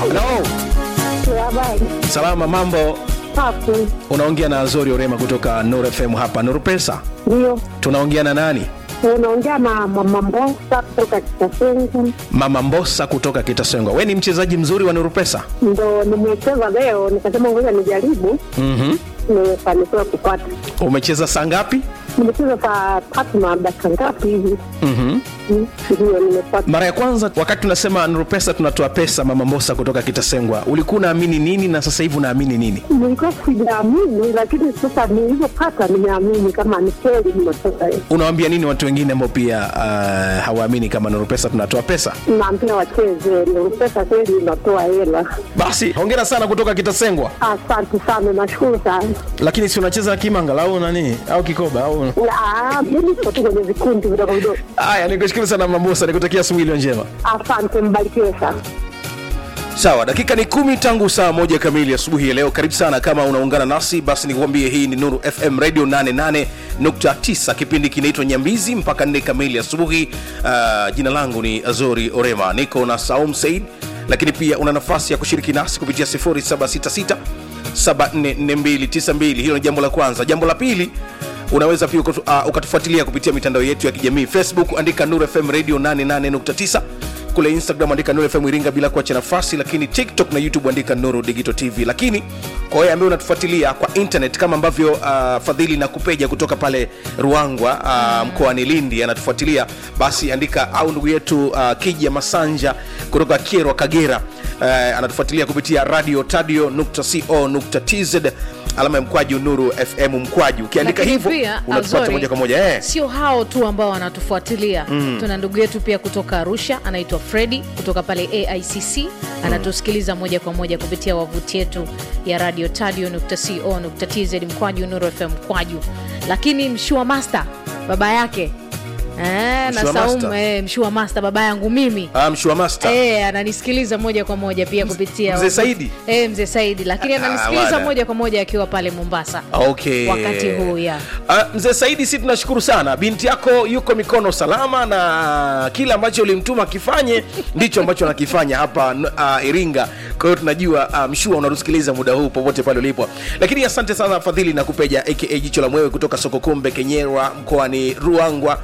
Hello. Habari. Salama, mambo. Safi. Unaongea na Azori Orema kutoka Nuru FM hapa Nuru Pesa. Ndio. Tunaongea na nani? Unaongea na mama Mbosa kutoka Kitasengu. Mama Mbosa kutoka Kitasengwa. We ni mchezaji mzuri wa Nuru Pesa. Ndo nimecheza leo, nikasema ngoja nijaribu. Mhm. Nimefanikiwa kupata. Umecheza saa ngapi? Nimecheza saa tatu na dakika ngapi hivi? Mhm. Mm, Ndio nimepata. Mara ya kwanza wakati tunasema Nuru Pesa tunatoa pesa, Mama Mbosa kutoka Kitasengwa, ulikuwa unaamini nini na sasa hivi unaamini nini? Nilikuwa sijaamini, lakini sasa nilivyopata nimeamini kama ni kweli nimetoka hiyo. Unawaambia nini watu wengine ambao pia uh, hawaamini kama Nuru Pesa tunatoa pesa? Naambia wacheze, ndio pesa kweli inatoa hela. Basi hongera sana kutoka Kitasengwa. Asante sana, nashukuru sana. Lakini si unacheza kimanga au nani au kikoba au Ah, Mimi siko tu kwenye vikundi vidogo vidogo. Haya, nikushukuru sana Mama Mbosa, nikutakia asubuhi iliyo njema. Asante, mbarikiwe sana. Sawa, dakika ni kumi tangu saa moja kamili asubuhi ya leo. Karibu sana kama unaungana nasi, basi nikuambie hii ni Nuru FM Radio 88.9. Kipindi kinaitwa Nyambizi mpaka nne kamili asubuhi. Uh, jina langu ni Azori Orema, niko na Saum Said, lakini pia una nafasi ya kushiriki nasi kupitia 0766 744292. Hilo ni jambo la kwanza. Jambo la pili unaweza pia ukatu, uh, ukatufuatilia kupitia mitandao yetu ya kijamii facebook andika Nuru FM Radio 88.9 kule instagram andika Nuru FM Iringa bila kuacha nafasi lakini tiktok na youtube andika Nuru Digital TV lakini kwa wewe ambaye unatufuatilia kwa internet kama ambavyo uh, fadhili na kupeja kutoka pale ruangwa uh, mkoani lindi anatufuatilia basi andika au ndugu yetu uh, kija masanja kutoka kierwa kagera uh, anatufuatilia kupitia radio tadio co tz alama ya mkwaju nuru fm mkwaju ukiandika Lakini hivyo pia, unatupata Azori, moja kwa moja eh. sio hao tu ambao wanatufuatilia tuna ndugu yetu pia kutoka arusha anaitwa fredi kutoka pale aicc anatusikiliza moja kwa moja kupitia wavuti yetu ya radio tadio.co.tz mkwaju nuru fm mkwaju lakini mshua master baba yake Eh, na Mshua Saumu Master. eh, mshua master baba yangu mimi Ah, mshua master Eh, ananisikiliza moja kwa moja pia kupitia Mzee Saidi? eh, mzee Saidi lakini Ah, ananisikiliza bwana. moja kwa moja akiwa pale Mombasa okay. wakati huu ya Ah, mzee saidi si tunashukuru sana binti yako yuko mikono salama na kile ambacho ulimtuma akifanye ndicho ambacho anakifanya hapa uh, iringa kwa hiyo tunajua uh, mshua unatusikiliza muda huu popote pale ulipo lakini asante sana fadhili na kupeja aka jicho la mwewe kutoka soko kumbe kenyerwa mkoani ruangwa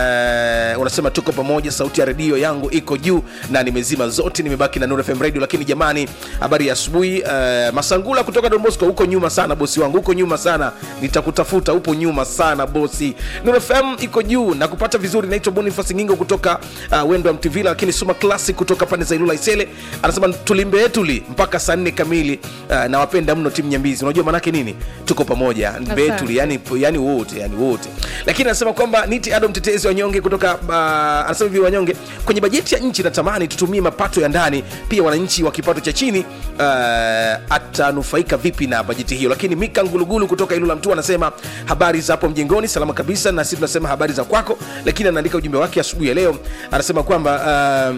uh, unasema tuko pamoja sauti ya redio yangu iko juu na nimezima zote nimebaki na Nuru FM radio lakini jamani habari ya asubuhi uh, masangula kutoka Don Bosco huko nyuma sana bosi wangu huko nyuma sana nitakutafuta upo nyuma sana bosi Nuru FM iko juu na kupata vizuri naitwa Boniface Ngingo kutoka uh, Wendo wa Mtivila lakini Suma Classic kutoka pande za Ilula Isele anasema tulimbe tuli mpaka saa nne kamili uh, nawapenda mno timu Nyambizi unajua maanake nini tuko pamoja mbetuli yani, yani wote yani wote lakini anasema kwamba niti Adam mtetezi wanyonge kutoka uh, anasema hivi wanyonge kwenye bajeti ya nchi natamani tutumie mapato ya ndani pia wananchi wa kipato cha chini uh, atanufaika vipi na bajeti hiyo lakini mika ngulugulu kutoka ilula mtu anasema habari za hapo mjengoni salama kabisa na sisi tunasema habari za kwako lakini anaandika ujumbe wake asubuhi ya leo anasema kwamba uh,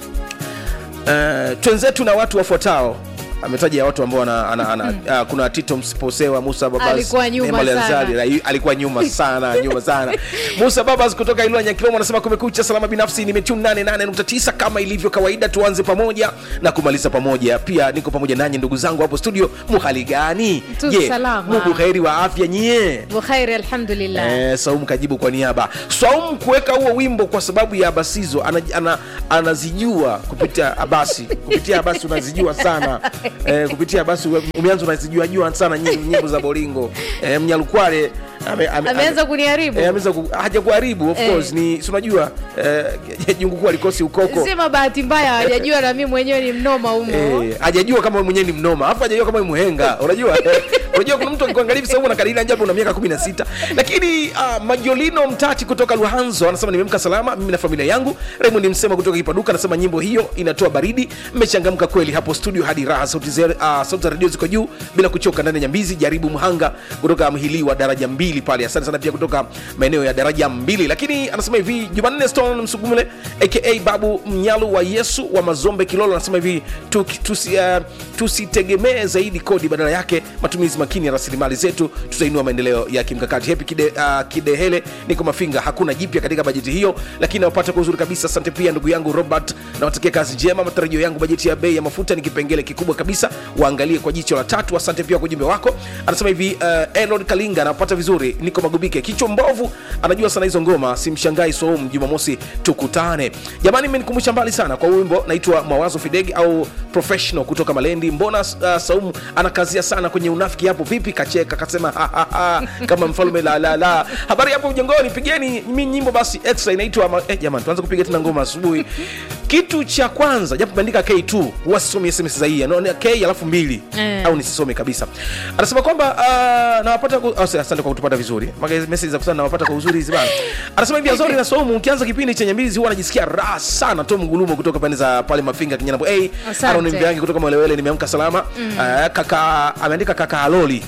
uh, twenzetu na watu wafuatao ametaja watu ambao ana, ana, ana, uh, kuna tito msiposewa musa babas Alikuwa nyuma Neema Lanzari, sana. Ra- alikuwa nyuma sana nyuma sana musa babas kutoka ilua nyakilomo anasema kumekucha salama binafsi nimetune 88.9 kama ilivyo kawaida tuanze pamoja na kumaliza pamoja pia niko pamoja nanyi ndugu zangu hapo studio muhali gani Tu je salama. mubuheri wa afya nyie bukhairi alhamdulillah Eh, Saumu kajibu kwa niaba. Saumu kuweka huo wimbo kwa sababu ya Abasizo ana, ana, anazijua kupitia Abasi, kupitia Abasi unazijua sana eh, kupitia Abasi ume- umeanza unazijua jua sana nyimbo, nyimbo za Bolingo eh, Mnyalukwale ame, ame, ameanza kuniharibu eh, ameweza ku, haja kuharibu of Eh. course ni si unajua eh, jungu kuu alikosi ukoko sema bahati mbaya hawajajua na mimi mwenyewe ni mnoma humo Eh, hajajua kama wewe mwenyewe ni mnoma alafu hajajua kama wewe mhenga unajua eh, unajua kuna mtu akikuangalia hivi sasa unakadiria japo una miaka 16 lakini uh, majolino mtati kutoka luhanzo anasema nimemka salama mimi na familia yangu raymond msema kutoka kipaduka anasema nyimbo hiyo inatoa baridi mmechangamka kweli hapo studio hadi raha sauti za uh, sauti za redio ziko juu bila kuchoka ndani ya nyambizi jaribu mhanga kutoka mhili wa daraja mbili mbili pale asante sana pia kutoka maeneo ya daraja mbili lakini anasema hivi jumanne stone msugumule aka babu mnyalu wa yesu wa mazombe kilolo anasema hivi tu, tusi, uh, tusitegemee zaidi kodi badala yake matumizi makini ya rasilimali zetu tutainua maendeleo ya kimkakati hepi kide, uh, kidehele niko mafinga hakuna jipya katika bajeti hiyo lakini nawapata kwa uzuri kabisa asante pia ndugu yangu robert nawatakia kazi njema matarajio yangu bajeti ya bei ya mafuta ni kipengele kikubwa kabisa waangalie kwa jicho la tatu asante pia kwa ujumbe wako anasema hivi uh, elod kalinga anapata vizuri niko magubike kichwa mbovu anajua sana hizo ngoma simshangai soum jumamosi tukutane jamani imenikumbusha mbali sana kwa wimbo naitwa mawazo fideg au professional kutoka malendi mbona uh, saumu anakazia sana kwenye unafiki hapo vipi kacheka kasema "Ha, ha, ha," kama mfalme la la la habari hapo ujengoni pigeni mi nyimbo basi extra inaitwa ma- eh, jamani tuanze kupiga tena ngoma asubuhi kitu cha kwanza japo meandika k2 huwa sisomi sms za hii anaona k alafu mbili Eh. au nisisome kabisa anasema kwamba uh, nawapata ku... oh, asante kwa kutupata vizuri Maga- message za kusana nawapata kwa uzuri hizi bana anasema hivi azori na somu ukianza kipindi chenye mbizi huwa anajisikia raha sana tom ngulumo kutoka pande za pale mafinga kinyanambo hey, Asante. Aaron Mbiangi kutoka mwelewele nimeamka salama mm. uh, kaka ameandika kaka aloli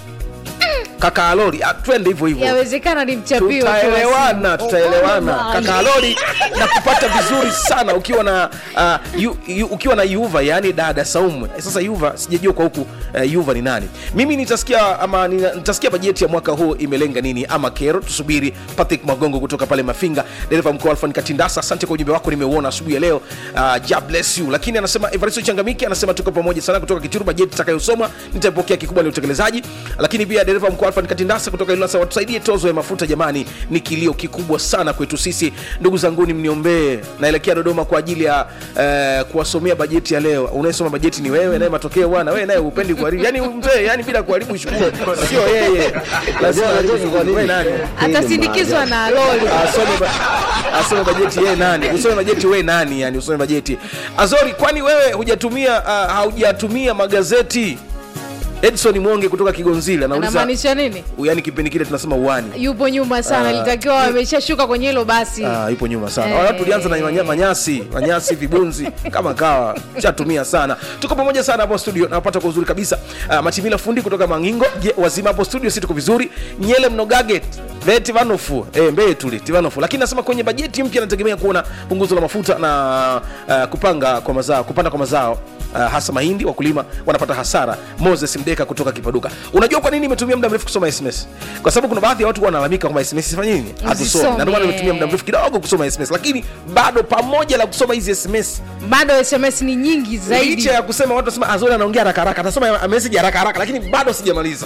kaka aloli ah, twende hivyo hivyo yawezekana ni mchapio tutaelewana tutaelewana kaka aloli na kupata vizuri sana ukiwa na uh, yu, yu, ukiwa na yuva yaani dada saumu sasa yuva sijajua kwa huku uh, yuva ni nani mimi nitasikia ama nina- nitasikia bajeti ya mwaka huu imelenga nini ama kero tusubiri patrick magongo kutoka pale mafinga dereva mkuu alfan katindasa asante kwa ujumbe wako nimeuona asubuhi ya leo uh, ja bless you lakini anasema evaristo changamiki anasema tuko pamoja sana kutoka kituru bajeti itakayosomwa nitapokea kikubwa ni utekelezaji lakini pia dereva mkuu alfan katindasa kutoka ilasa watusaidie tozo ya mafuta jamani ni kilio kikubwa sana kwetu sisi ndugu zanguni mniombee naelekea dodoma kwa ajili ya uh, kuwasomea bajeti ya leo unayesoma bajeti ni wewe naye matokeo bwana wewe naye upendi kuharibu yani mzee yani bila kuharibu shughuli sio yeye lazima aharibu shughuli wewe nani atasindikizwa na loli asome ba- asome bajeti yeye nani usome bajeti wewe nani yani usome bajeti azori kwani wewe hujatumia uh, haujatumia magazeti edson mwonge kutoka kigonzile anauliza anamaanisha nini yani kipindi kile tunasema uani yupo nyuma sana litakiwa ameshashuka kwenye hilo basi Ah, yupo nyuma sana Eh. Wala tulianza na manya- manyasi manyasi vibunzi kama kawa chatumia sana tuko pamoja sana hapo studio napata kwa uzuri kabisa uh, matimila fundi kutoka mangingo je wazima hapo studio si tuko vizuri nyele mnogage ve tivanofu e, mbee tuli tivanofu lakini nasema kwenye bajeti mpya nategemea kuona punguzo la mafuta na uh, kupanga kwa mazao kupanda kwa mazao Uh, hasa mahindi wakulima wanapata hasara moses mdeka kutoka kipaduka unajua kwa nini imetumia muda mrefu kusoma sms kwa sababu kuna baadhi ya watu wanalalamika kwamba sms sifanye nini hatusomi Usisome. na ndio maana imetumia muda mrefu kidogo kusoma sms lakini bado pamoja na kusoma hizi sms bado sms ni nyingi zaidi licha ya kusema watu wasema azori anaongea haraka haraka atasoma message haraka haraka lakini bado sijamaliza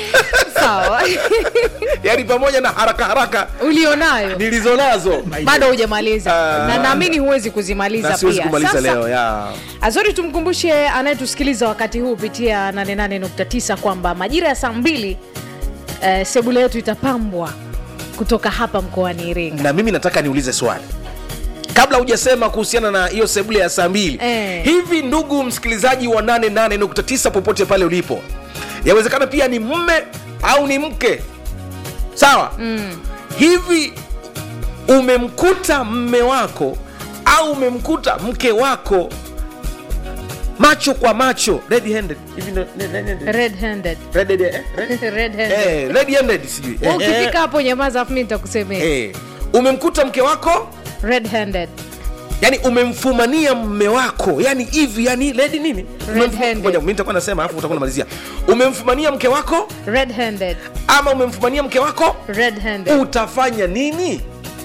sawa yaani pamoja na haraka haraka ulionayo nilizonazo bado hujamaliza Ah. na naamini huwezi kuzimaliza na siwezi pia kumaliza Sasa, leo ya azori tumkumbushe anayetusikiliza wakati huu kupitia 88.9 kwamba majira ya saa mbili eh, sebule yetu itapambwa kutoka hapa mkoani iringa na mimi nataka niulize swali kabla hujasema kuhusiana na hiyo sebule ya saa mbili Eh. hivi ndugu msikilizaji wa 88.9 popote pale ulipo yawezekana pia ni mme au ni mke sawa mm. hivi umemkuta mme wako au umemkuta mke wako macho kwa macho red handed hivi ndo- ne- ne- ne- red handed red handed, eh? Red- red handed eh, red handed sijui Eh, eh, ukifika hapo nyamaza afu mi nitakusemea eh. umemkuta mke wako red handed yani umemfumania mme wako yani hivi yani ledi nini Umemfu- handed. Ngoja, mimi nitakuwa nasema alafu utakuwa namalizia umemfumania mke wako red handed ama umemfumania mke wako red handed utafanya nini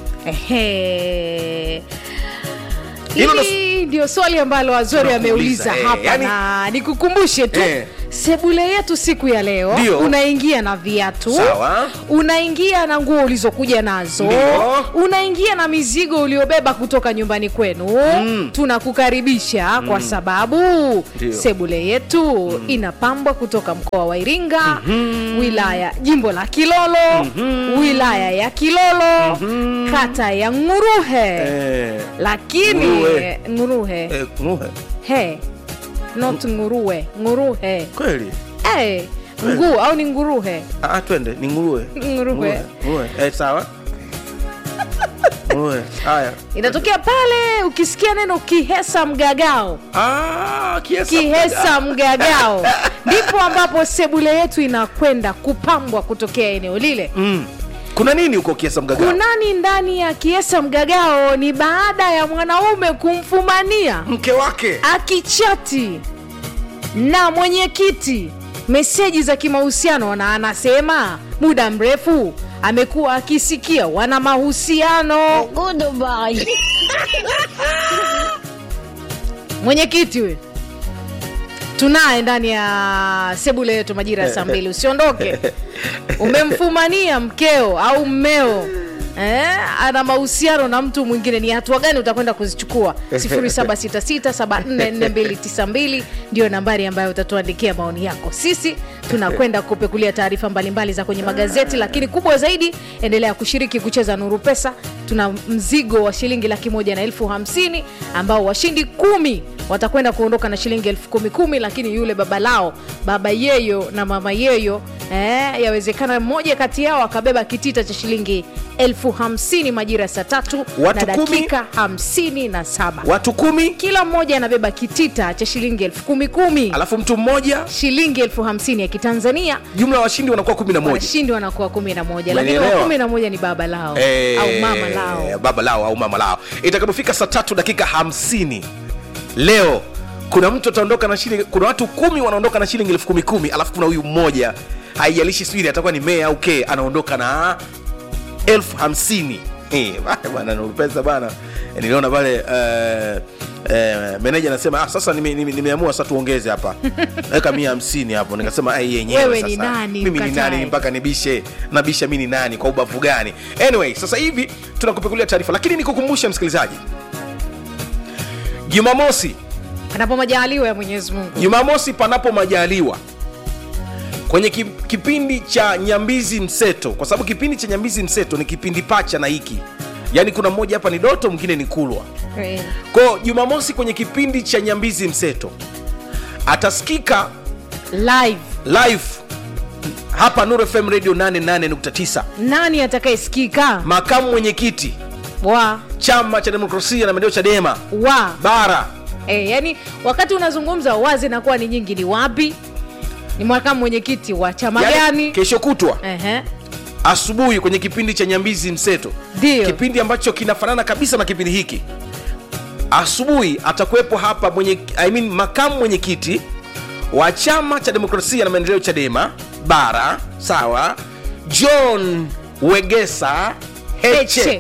Ehe. Hilo hili ndio swali ambalo azori Tunakuuliza, ameuliza eh, hapa yani- na nikukumbushe tu Eh. sebule yetu siku ya leo Ndio. unaingia na viatu Sawa. unaingia na nguo ulizokuja nazo Ndio. unaingia na mizigo uliobeba kutoka nyumbani kwenu mm. tunakukaribisha mm. kwa sababu Ndio. sebule yetu mm. inapambwa kutoka mkoa wa iringa mm-hmm. wilaya jimbo la kilolo mm-hmm. wilaya ya kilolo mm-hmm. kata ya nguruhe eh, lakini Nguruwe. nguruhe eh, nguhe. he not nguruwe nguruhe kweli hey, nguu au ni nguruhe ah, twende ni nguruwe nguruhe Nguruwe. eh, sawa nguruwe haya inatokea pale ukisikia neno kihesa mgagao ah, kiesa kihesa mgagao ndipo ambapo sebule yetu inakwenda kupambwa kutokea eneo lile mm. kuna nini huko kiasa mgagao kunani ndani ya kiesa mgagao ni baada ya mwanaume kumfumania mke wake akichati na mwenyekiti meseji za kimahusiano na anasema muda mrefu amekuwa akisikia wana mahusiano mwenyekiti we tunaye ndani ya sebule yetu majira ya saa mbili usiondoke umemfumania mkeo au mmeo Eh, ana mahusiano na mtu mwingine ni hatua gani utakwenda kuzichukua 766744292 ndio nambari ambayo utatuandikia maoni yako sisi tunakwenda kupekulia taarifa mbalimbali za kwenye magazeti lakini kubwa zaidi endelea kushiriki kucheza nuru pesa tuna mzigo wa shilingi laki moja na elfu hamsini ambao washindi kumi watakwenda kuondoka na shilingi elfu kumi kumi lakini yule baba lao baba yeyo na mama yeyo eh, yawezekana mmoja kati yao akabeba kitita cha shilingi elfu hamsini majira ya saa tatu Watu na kumi? dakika hamsini na saba watu kumi kila mmoja anabeba kitita cha shilingi elfu kumi kumi alafu mtu mmoja shilingi elfu hamsini ya kitanzania jumla ya washindi wanakuwa kumi na moja washindi wanakuwa kumi na moja lakini wa Umenielewa? kumi na moja ni baba lao Eh, au mama lao baba lao au mama lao itakapofika saa tatu dakika hamsini leo kuna mtu ataondoka na shilingi kuna watu kumi wanaondoka na shilingi elfu kumi kumi alafu kuna huyu mmoja haijalishi sijui atakuwa ni mea au ke anaondoka na elfu hamsini Eh, bana, bana Nuru pesa bana Eh, niliona pale eh, eh, meneja anasema ah, sasa nime- nime- nimeamua sasa tuongeze hapa weka mia hamsini hapo nikasema ai yenyewe Wewe ni sasa. nani, mimi ni ukatae? nani mpaka nibishe nabisha mi ni nani kwa ubavu gani anyway sasa hivi tunakupekulia taarifa lakini nikukumbusha msikilizaji jumamosi panapo majaliwa ya mwenyezi mungu jumamosi panapo majaliwa kwenye ki- kipindi cha nyambizi mseto kwa sababu kipindi cha nyambizi mseto ni kipindi pacha na hiki yaani kuna mmoja hapa ni doto mwingine ni kulwa Eh, kwao jumamosi kwenye kipindi cha nyambizi mseto atasikika live live hapa Nuru FM radio 88.9 nani atakayesikika makamu mwenyekiti wa chama cha demokrasia na maendeleo chadema wa bara e, yani wakati unazungumza wazi nakuwa ni nyingi ni wapi ni makamu mwenyekiti wa chama Yaani, gani kesho kutwa Ehe, asubuhi kwenye kipindi cha nyambizi mseto Ndio. kipindi ambacho kinafanana kabisa na kipindi hiki asubuhi atakuwepo hapa mwenye, I mean, makamu mwenyekiti wa chama cha demokrasia na maendeleo chadema bara sawa john wegesa heche, Heche.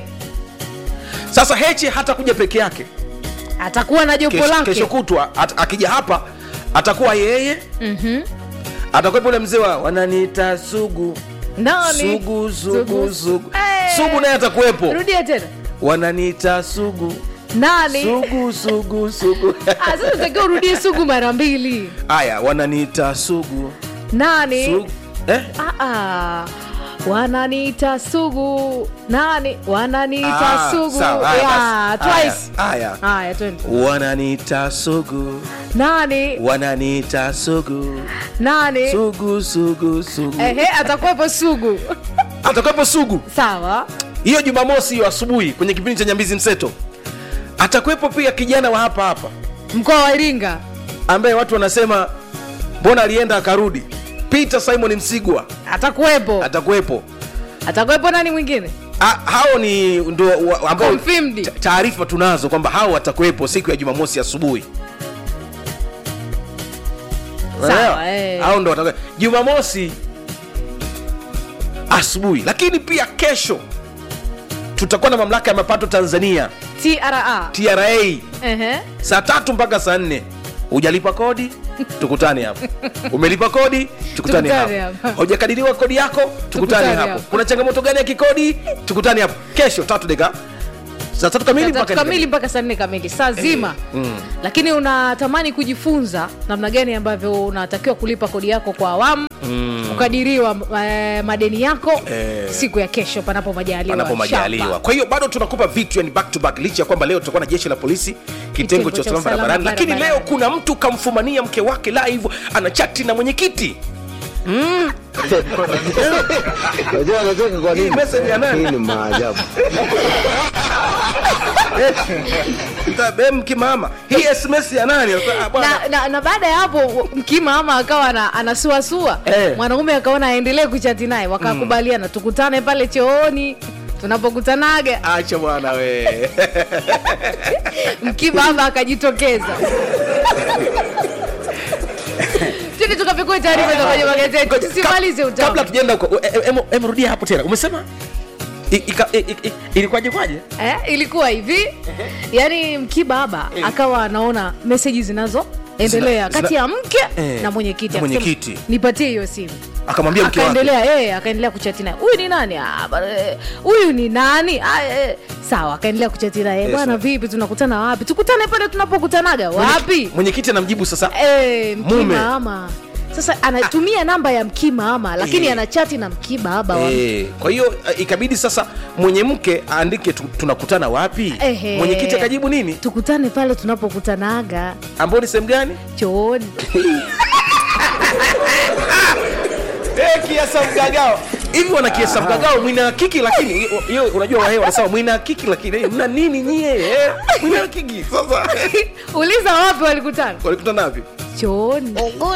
sasa heche hatakuja peke yake atakuwa na jopo kesho, lake kesho kutwa at, akija hapa atakuwa yeye Mhm. atakuwepo ule mzee wa wananiita sugu Nani? sugu sugu sugu Eh. sugu naye atakuwepo rudia tena wananiita sugu nani sugu sugu sugu Ah, sasa utakiwa urudie sugu mara mbili haya wananiita sugu nani sugu eh? Ah, ah. wananiita sugu nani wananiita Ah, sugu sawa, haya Yeah, basi. twice Haya, haya. haya twende wananiita sugu nani wananiita sugu nani sugu sugu sugu ehe atakuwepo sugu atakuwepo sugu sawa hiyo jumamosi hiyo asubuhi kwenye kipindi cha nyambizi mseto atakuwepo pia kijana wa hapa hapa mkoa wa iringa ambaye watu wanasema mbona alienda akarudi peter simon msigwa atakuwepo atakuwepo atakuwepo nani mwingine Ah, hao ni ndo wa- ambao Confirmed. ta- taarifa tunazo kwamba hao watakuwepo siku ya jumamosi asubuhi Sawa, Unaelewa? eh. hao ndo watakuwepo jumamosi asubuhi lakini pia kesho tutakuwa na mamlaka ya mapato tanzania tra tra ehe saa tatu mpaka saa nne hujalipa kodi tukutane hapo umelipa kodi tukutane Tukutane hapo hapo. haujakadiriwa kodi yako tukutane Tukutane hapo hapo. kuna changamoto gani ya kikodi tukutane hapo kesho tatu deka saa tatu kamili Saa tatu mpaka kamili mpaka saa nne kamili saa zima mm. lakini unatamani kujifunza namna gani ambavyo unatakiwa kulipa kodi yako kwa awamu mm. kukadiriwa eh, madeni yako Eh. siku ya kesho panapo majaliwa panapo majaliwa Inshallah. kwa hiyo bado tunakupa vitu yani back to back licha ya kwamba leo tutakuwa na jeshi la polisi kitengo cha usalama barabarani lakini leo barabarani. kuna mtu kamfumania mke wake live ana chati na mwenyekiti Unajua anacheka kwa Hii nini? message ya nani? Hii ni maajabu. Mta- mkimama hii sms ya nani Ah, bwana. na, na, na baada ya hapo mkimama akawa ana- anasuasua Eh. mwanaume akaona aendelee kuchati naye wakakubaliana tukutane pale chooni tunapokutanaga acha bwana we mkimama akajitokeza tuni tukapekua taarifa za kwenye magazeti tusimalize kabla utamu tujaenda huko e- e- em- em, rudia hapo tena umesema I- ika- i- i- i- ilikuwaje kwaje eh, ilikuwa hivi yani mkibaba akawa anaona meseji zinazoendelea Zina- kati ya mke Eh, na mwenyekiti na akasema, mwenyekiti. nipatie hiyo simu akamwambia mke wake akaendelea eh, akaendelea kuchati naye huyu ni nani Ah, bana, eh, huyu ni nani ah, eh. sawa akaendelea kuchati naye Yes, bwana sir. vipi tunakutana wapi tukutane pale tunapokutanaga wapi mwenyekiti anamjibu sasa eh, Mume. mkimaama sasa anatumia namba ya mkimaama lakini Eh. anachati na mkibaba wa Eh, kwa hiyo eh, ikabidi sasa mwenye mke aandike tu, tunakutana wapi Ehe. mwenyekiti akajibu nini tukutane pale tunapokutanaga ambao ni sehemu gani chooni Eh, kiasa mgagao hivi wana kiasa mgagao mwina hakiki lakini hiyo unajua wahewa wanasema mwina hakiki lakini eh, mna nini nyie eh? mwina hakiki sasa uliza wapi walikutana walikutana wapi chooni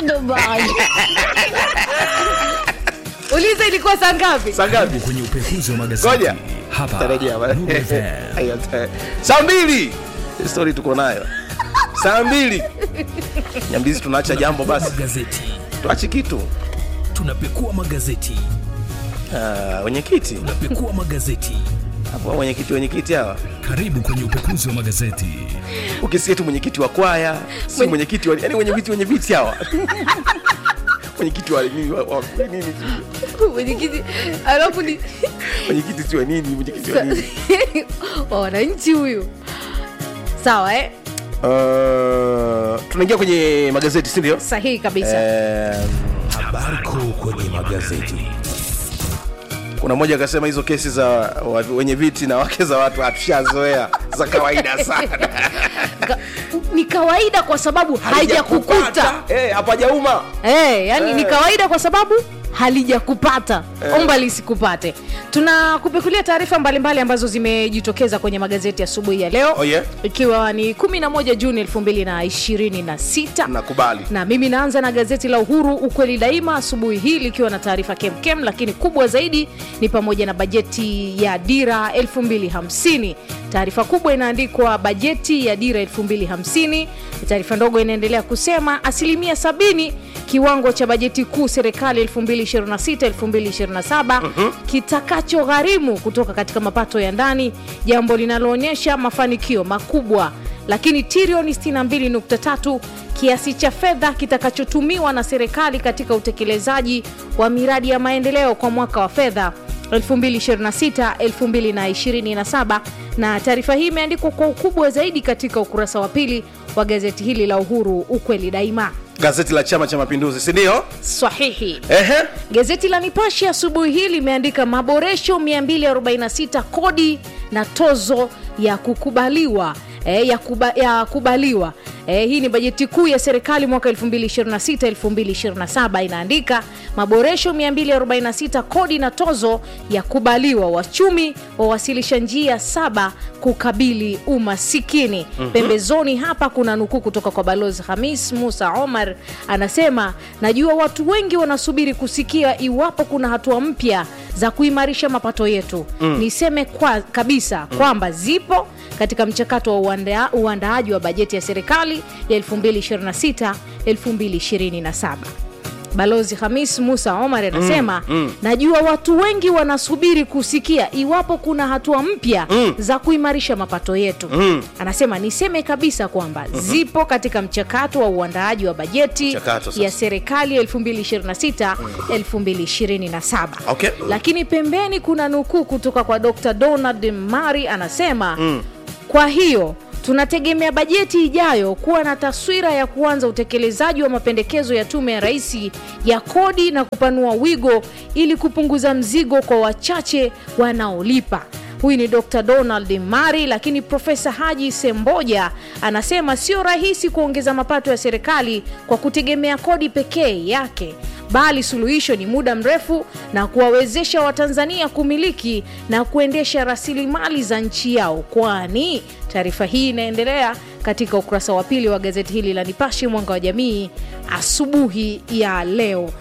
uliza ilikuwa saa ngapi saa ngapi kwenye upekuzi wa magazeti ngoja hapa tarejea ba- Nuru FM. Ayo, ta- saa mbili stori tuko nayo saa mbili nyambizi tunaacha jambo basi magazeti tuache kitu tunapekua magazeti Ah, wenyekiti tunapekua magazeti hapo wenyekiti wenyekiti hawa karibu kwenye upekuzi wa magazeti ukisikia tu mwenyekiti wa kwaya si Mwenye- mwenyekiti wa yani wenyekiti wenye viti hawa mwenyekiti wa nini wa, wa, nini mwenyekiti alafu ni mwenyekiti si wa nini mwenyekiti wa nini wa wananchi huyu sawa eh? uh, tunaingia kwenye magazeti si ndio sahihi kabisa Eh, habari kuu kwenye magazeti kuna mmoja akasema hizo kesi za wa- wenye viti na wake za watu hatushazoea za kawaida sana Ka- ni kawaida kwa sababu haijakukuta Eh, hapajauma hey, yani ni Eh. kawaida kwa sababu halijakupata omba lisikupate tunakupekulia taarifa mbalimbali ambazo zimejitokeza kwenye magazeti asubuhi ya leo Oh, yeah? ikiwa ni 11 juni 2026 nakubali na mimi naanza na gazeti la uhuru ukweli daima asubuhi hii likiwa na taarifa kemkem lakini kubwa zaidi ni pamoja na bajeti ya dira 250 taarifa kubwa inaandikwa bajeti ya dira 250 taarifa ndogo inaendelea kusema asilimia 70 kiwango cha bajeti kuu serikali 2026-2027 kitakachogharimu kutoka katika mapato ya ndani jambo linaloonyesha mafanikio makubwa lakini trilioni 62.3 kiasi cha fedha kitakachotumiwa na serikali katika utekelezaji wa miradi ya maendeleo kwa mwaka wa fedha 2026-2027 na taarifa hii imeandikwa kwa ukubwa zaidi katika ukurasa wa pili wa gazeti hili la uhuru ukweli daima gazeti la chama cha mapinduzi si ndio sahihi ehe Gazeti la Nipashe asubuhi hii limeandika maboresho 246 kodi na tozo ya kukubaliwa E, ya, kuba, ya kubaliwa e, hii ni bajeti kuu ya serikali mwaka 2026-2027 inaandika maboresho 246 kodi na tozo ya kubaliwa wachumi wawasilisha njia saba kukabili umasikini mm-hmm. pembezoni hapa kuna nukuu kutoka kwa balozi hamis musa omar anasema najua watu wengi wanasubiri kusikia iwapo kuna hatua mpya za kuimarisha mapato yetu mm. niseme kwa, kabisa mm. kwamba zipo katika mchakato wa uanda, uandaaji wa bajeti ya serikali ya 2026 2027 balozi hamis musa omar anasema mm, mm. najua watu wengi wanasubiri kusikia iwapo kuna hatua mpya mm. za kuimarisha mapato yetu mm. anasema niseme kabisa kwamba mm-hmm. zipo katika mchakato wa uandaaji wa bajeti Mchakato sasa. ya serikali ya 2026 2027 Okay. lakini pembeni kuna nukuu kutoka kwa dr donald mari anasema mm. kwa hiyo tunategemea bajeti ijayo kuwa na taswira ya kuanza utekelezaji wa mapendekezo ya tume ya rais ya kodi na kupanua wigo ili kupunguza mzigo kwa wachache wanaolipa huyu ni dr donald mari lakini profesa haji semboja anasema sio rahisi kuongeza mapato ya serikali kwa kutegemea kodi pekee yake bali suluhisho ni muda mrefu na kuwawezesha watanzania kumiliki na kuendesha rasilimali za nchi yao kwani taarifa hii inaendelea katika ukurasa wa pili wa gazeti hili la nipashe mwanga wa jamii asubuhi ya leo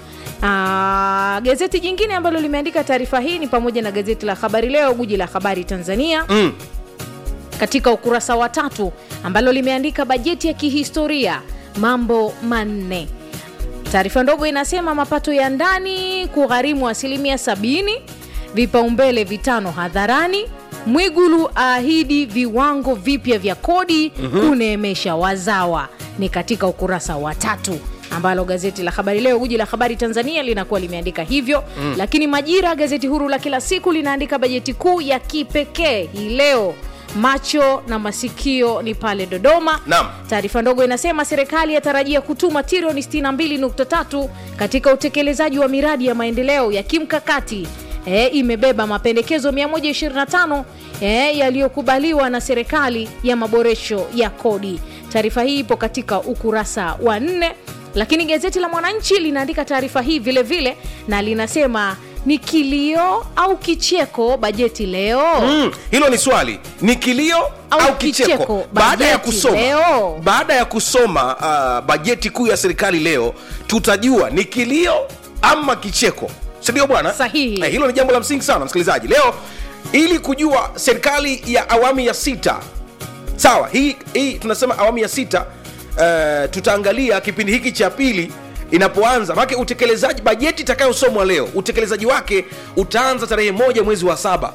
Aa, gazeti jingine ambalo limeandika taarifa hii ni pamoja na gazeti la habari leo guji la habari tanzania Mm. katika ukurasa wa tatu ambalo limeandika bajeti ya kihistoria mambo manne taarifa ndogo inasema mapato ya ndani kugharimu asilimia sabini vipaumbele vitano hadharani mwigulu aahidi viwango vipya vya kodi mm-hmm. kuneemesha wazawa ni katika ukurasa wa tatu ambalo gazeti la habari leo guji la habari tanzania linakuwa limeandika hivyo mm. lakini majira gazeti huru la kila siku linaandika bajeti kuu ya kipekee hii leo macho na masikio ni pale dodoma Naam. taarifa ndogo inasema serikali yatarajia kutuma trilioni 62.3 katika utekelezaji wa miradi ya maendeleo ya kimkakati e, imebeba mapendekezo 125 e, yaliyokubaliwa na serikali ya maboresho ya kodi taarifa hii ipo katika ukurasa wa nne lakini gazeti la mwananchi linaandika taarifa hii vile vile na linasema ni kilio au kicheko bajeti leo Mm, hilo ni swali ni kilio au, Au kicheko, kicheko, baada ya bajeti kusoma leo. baada ya kusoma uh, bajeti kuu ya serikali leo tutajua ni kilio ama kicheko sindio bwana Sahihi. eh, hilo ni jambo la msingi sana msikilizaji leo ili kujua serikali ya awamu ya sita sawa hii, hii tunasema awamu ya sita uh, tutaangalia kipindi hiki cha pili inapoanza maake utekelezaji bajeti itakayosomwa leo utekelezaji wake utaanza tarehe moja mwezi wa saba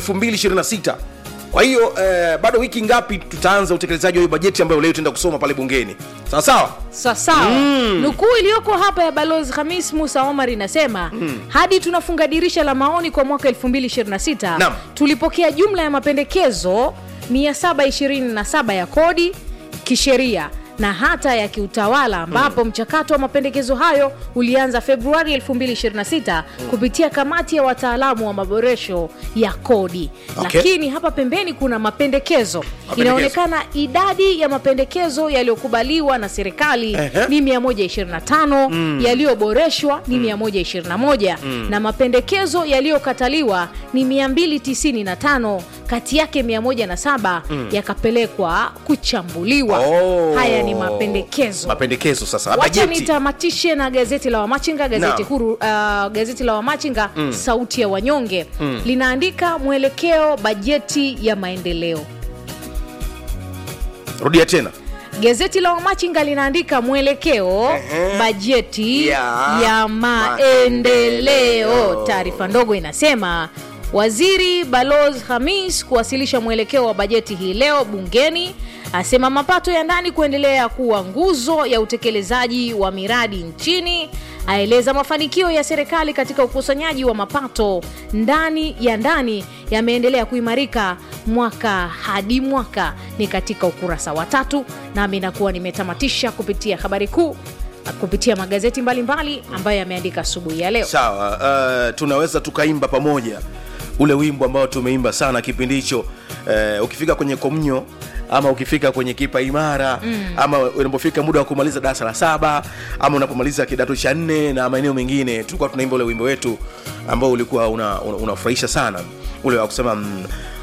226 kwa hiyo uh, bado wiki ngapi tutaanza utekelezaji wa hiyo bajeti ambayo leo tutaenda kusoma pale bungeni sawa sawa sawasawa mm. nukuu iliyoko hapa ya balozi hamis musa omar inasema mm. hadi tunafunga dirisha la maoni kwa mwaka 226 Naam. tulipokea jumla ya mapendekezo 727 ya kodi kisheria na hata ya kiutawala ambapo mm. mchakato wa mapendekezo hayo ulianza februari 226 mm. kupitia kamati ya wataalamu wa maboresho ya kodi Okay. lakini hapa pembeni kuna mapendekezo, Mapendekezo. inaonekana idadi ya mapendekezo yaliyokubaliwa na serikali Ehe. ni 125 mm. yaliyoboreshwa ni mm. 121 mm. na mapendekezo yaliyokataliwa ni 295 kati yake 107 mm. yakapelekwa kuchambuliwa Oh. haya ni mapendekezo mapendekezo sasa wacha bajeti nitamatishe na gazeti la wamachinga gazeti Naam. huru uh, gazeti la wamachinga mm. sauti ya wanyonge mm. linaandika mwelekeo bajeti ya maendeleo rudia tena gazeti la wamachinga linaandika mwelekeo Ehe. bajeti Ya ya, maendeleo. maendeleo taarifa ndogo inasema waziri baloz hamis kuwasilisha mwelekeo wa bajeti hii leo bungeni asema mapato ya ndani kuendelea kuwa nguzo ya utekelezaji wa miradi nchini aeleza mafanikio ya serikali katika ukusanyaji wa mapato ndani ya ndani yameendelea kuimarika mwaka hadi mwaka ni katika ukurasa wa tatu nami nakuwa nimetamatisha kupitia habari kuu kupitia magazeti mbalimbali mbali ambayo yameandika asubuhi ya leo sawa uh, tunaweza tukaimba pamoja ule wimbo ambao tumeimba sana kipindi hicho uh, ukifika kwenye komnyo ama ukifika kwenye kipa imara mm. ama unapofika muda wa kumaliza darasa la saba ama unapomaliza kidato cha nne na maeneo mengine tulikuwa tunaimba ule wimbo wetu ambao ulikuwa unafurahisha una, una unafurahisha sana ule wa kusema mm,